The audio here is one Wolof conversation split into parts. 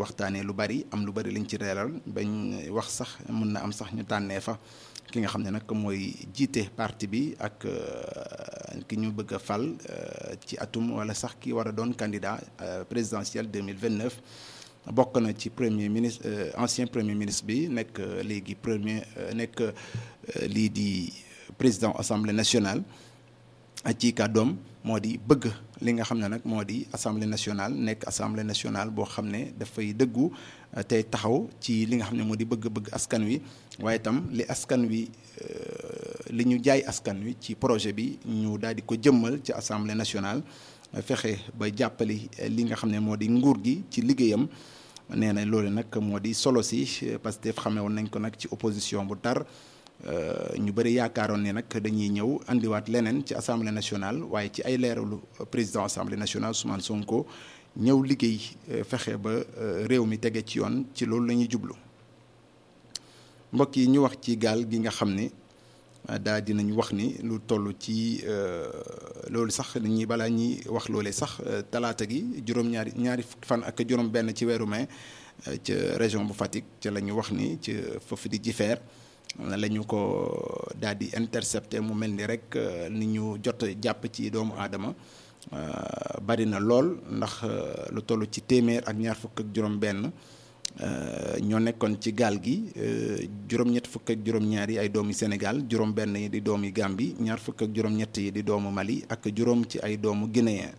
waxtaanee lu bari am lu bari liñ ci reeral bañ wax sax mën na am sax ñu tànnee fa ki nga xam ne nag mooy jiite parti bi ak ki ñu bëgg a fal ci atum wala sax ki war a doon candidat présidentiel 2029 bokk na ci premier ministre ancien premier ministre bi nekk léegi premier nekk lii di président assemblée nationale ci kàddoom moo di bëgg li nga xam ne nag moo di assemblée nationale nekk assemblée nationale boo xam ne dafay dëggu tey taxaw ci li nga xam ne moo di bëgg-bëgg askan wi waaye itam li askan wi li ñu jaay askan wi ci projet bi ñu daal di ko jëmmal ci assemblée nationale fexe ba jàppali li nga xam ne moo di nguur gi ci liggéeyam nee na loolu nag moo di solo si parce que xamee woon nañ ko nag ci opposition bu tar ñu bëri yaakaaroon ne nag dañuy ñëw andiwaat leneen ci assemblée nationale waaye ci ay leeralu président assemblée nationale Ousmane Sonko ñëw liggéey fexe ba réew mi tege ci yoon ci loolu la ñuy jublu mbokk yi ñu wax ci gaal gi nga xam ne daa dinañu wax ni lu toll ci loolu sax ñi balaa ñuy wax loolee sax talaata gi juróom-ñaari ñaari fukki fan ak juróom-benn ci weeru mai ca région bu Fatick ca la ñu wax ni ci foofu di jifeer la ñu ko daal di intercepté mu mel ni rek ni ñu jot jàpp ci doomu aadama bari na lool ndax lu toll ci téeméer ak ñaar fukk ak juróom-benn ñoo nekkoon ci gaal gi juróom-ñett fukk ak juróom-ñaar yi ay doomi Sénégal juróom-benn yi di doomi Gambie ñaar fukk ak juróom-ñett yi di doomu Mali ak juróom ci ay doomu Guinéen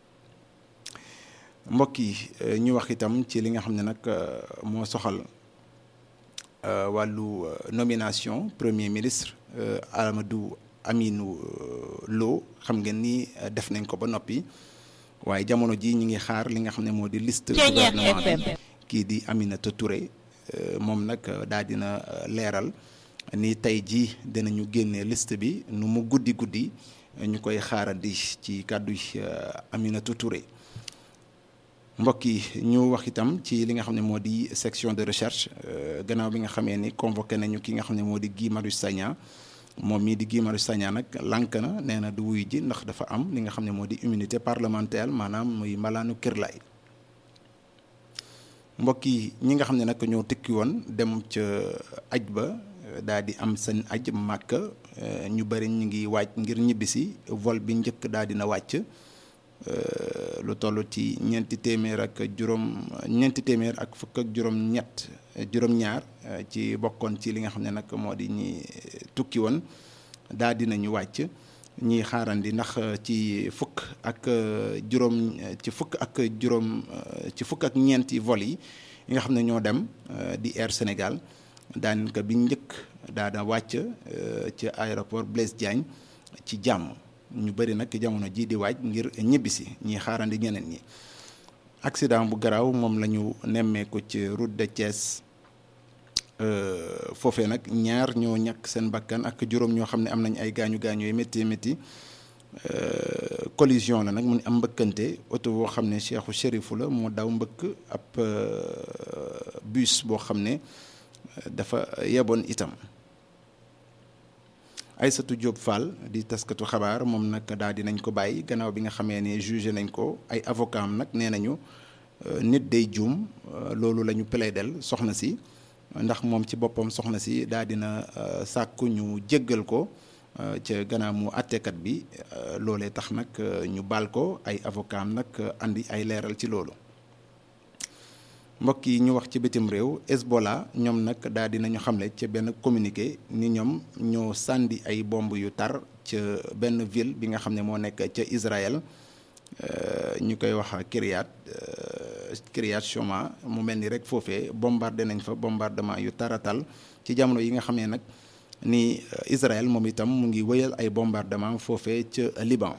mbokk yi ñu wax itam ci li nga xam ne nag moo soxal. wàllu nomination premier ministre Amadou Aminou Lo xam ngeen ni def nañ ko ba noppi waaye jamono ji ñi ngi xaar li nga xam ne moo di liste gouvernement bi kii di Aminata Touré moom nag daal dina leeral ni tey jii dinañu génne liste bi nu mu guddi guddi ñu koy xaarandi ci kàddu Aminata Touré mbokk yi ñu wax itam ci li nga xam ne moo di section de recherche gannaaw bi nga xamee ni convoqué nañu ki nga xam ne moo di Guy Marius Sagna moom mii di Guy Marius Sagna nag lànk na nee na du wuy ji ndax dafa am li nga xam ne moo di immunité parlementaire maanaam muy malaanu kirlaay mbokk yi ñi nga xam ne nag ñoo tëkki woon dem ca aj ba daal di am seen aj màkk ñu bëri ñu ngi waaj ngir ñibbisi vol bi njëkk daal dina wàcc lu toll ci ñeenti téeméer ak juróom ñeenti téeméer ak fukk ak juróom-ñett juróom-ñaar ci bokkoon ci li nga xam ne nag moo di ñi tukki woon daal dinañu wàcc ñiy xaarandi ndax ci fukk ak juróom ci fukk ak juróom ci fukk ak ñeenti vol yi nga xam ne ñoo dem di Air Sénégal daanaka bi njëkk daana wàcc ci aéroport Blaise Diagne ci jàmm ñu bëri nag jamono ji di waaj ngir ñibbisi ñi xaarandi ñeneen ñi accident bu garaaw moom la ñu nemmeeku ci route de Thiès foofee nag ñaar ñoo ñàkk seen bakkan ak juróom ñoo xam ne am nañ ay gaañu gaañu yu métti métti collision la nag mu am mbëkkante oto boo xam ne Cheikhu Chérifu la moo daw mbëkk ab bus boo xam ne dafa yeboon itam Aïssatou Diop Fall di taskatu xabaar moom nag daal di nañ ko bàyyi gannaaw bi nga xamee ne jugé nañ ko ay avocat am nag nee nañu nit day juum loolu la ñu plaidel soxna si ndax moom ci boppam soxna si daal dina sàkku ñu jéggal ko ca gannaaw mu àtteekat bi loolee tax nag ñu baal ko ay avocat am nag andi ay leeral ci loolu mbokk yi ñu wax ci bitim réew Hezbollah ñoom nag daal di nañu xamle ca benn communiqué ni ñoom ñoo sàndi ay bomb yu tar ca benn ville bi nga xam ne moo nekk ca Israël ñu koy wax Kiryat Kiryat Shoma mu mel ni rek foofee bombardé nañ fa bombardement yu taratal ci jamono yi nga xam ne nag ni Israël moom itam mu ngi wëyal ay bombardement foofee ca Liban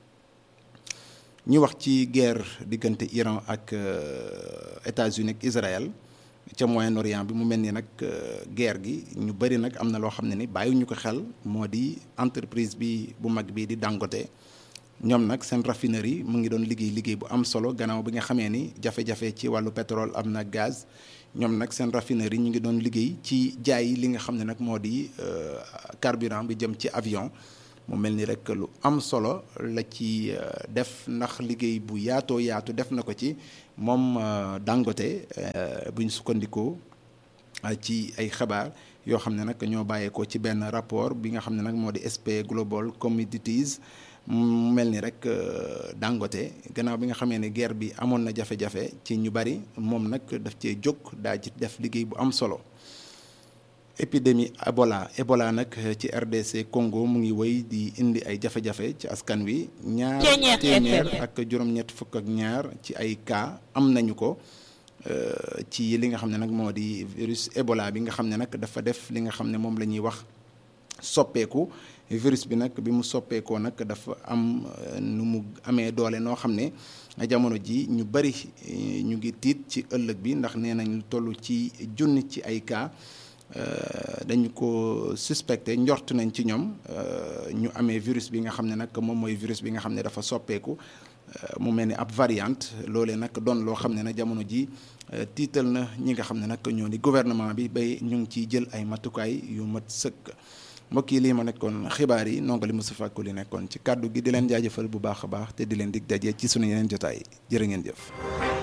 ñu wax ci guerre diggante Iran ak États-Unis ak Israël ca Moyen-Orient bi mu mel ni nag guerre gi ñu bëri nag am na loo xam ne ni bàyyiwuñu ko xel moo di entreprise bi bu mag bi di Dangote ñoom nag seen raffinerie mu ngi doon liggéey liggéey bu am solo gannaaw bi nga xamee ni jafe-jafe ci wàllu pétrole am na gaz ñoom nag seen raffinerie ñu ngi doon liggéey ci jaay li nga xam ne nag moo di carburant bi jëm ci avion mu mel ni rek lu am solo la ci def ndax liggéey bu yaatoo yaatu def na ko ci moom Dangote buñ sukkandikoo ci ay xabaar yoo xam ne nag ñoo bàyyeekoo ci benn rapport bi nga xam ne nag moo di SP Global Commodities mu mel ni rek Dangote gannaaw bi nga xamee ne guerre bi amoon na jafe-jafe ci ñu bari moom nag daf cee jóg daa ci def liggéey bu am solo épidémie Ebola Ebola nag ci RDC Congo mu ngi wéy di indi ay jafe-jafe ci askan wi ñaar téeméer ak juróom-ñett fukk ak ñaar ci ay cas am nañu ko ci li nga xam ne nag moo di virus Ebola bi nga xam ne nag dafa def li nga xam ne moom la ñuy wax soppeeku virus bi nag bi mu soppeekoo nag dafa am nu mu amee doole noo xam ne jamono ji ñu bari ñu ngi tiit ci ëllëg bi ndax nee nañ lu toll ci junni ci ay cas dañu ko suspecté njort nañ ci ñoom ñu amee virus bi nga xam ne nag moom mooy virus bi nga xam ne dafa soppeeku mu mel ni ab variante loolee nag doon loo xam ne nag jamono ji tiital na ñi nga xam ne nag ñoo di gouvernement bi bay ñu ngi ciy jël ay matukaay yu mat sëkk mbokk yi lii ma nekkoon xibaar yi nongali Moustapha Koli nekkoon ci kàddu gi di leen jaajëfal bu baax a baax te di leen dig daje ci sunu yeneen jotaay jërë ngeen jëf.